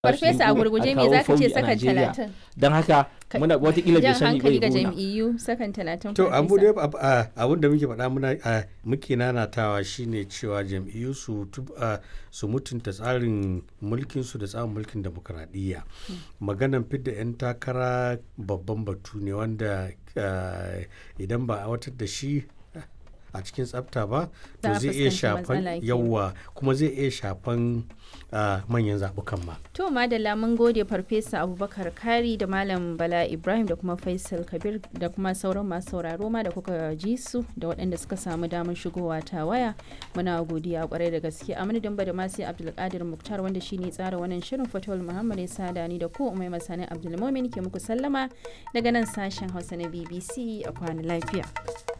Farfesa a gurguje me zaka ce sakan talatin? Don haka muna watakila bai Jan sani hankali bai ga gona. jam'iyyu sakan talatin To abu dai farfesa. abun da muke faɗa muna a, muke nanatawa shine cewa jam'iyyu su tub- a, su mutunta tsarin mulkin su da tsarin mulkin demokradiyya. Maganan fidda 'yan takara babban batu ne wanda a, idan ba a watar da shi a cikin tsafta ba Za to a zai iya fuskanci matsala shafan kenan. yawa kuma zai iya shafan a, manyan zaɓukan ma. To madalla mun gode farfesa Abubakar Kari da Malam Bala Ibrahim da kuma Faisal Kabir da kuma sauran masu sauraro ma da kuka ji su da waɗanda suka samu damar shigowa ta waya. Muna godiya kwarai da gaske a madadin da masu Abdulkadir Muktar wanda shine tsara wannan shirin Fatawul Muhammad ya sada ni da ku Umai Masani Abdulmumin ke muku sallama daga nan sashen Hausa na BBC a kwana lafiya.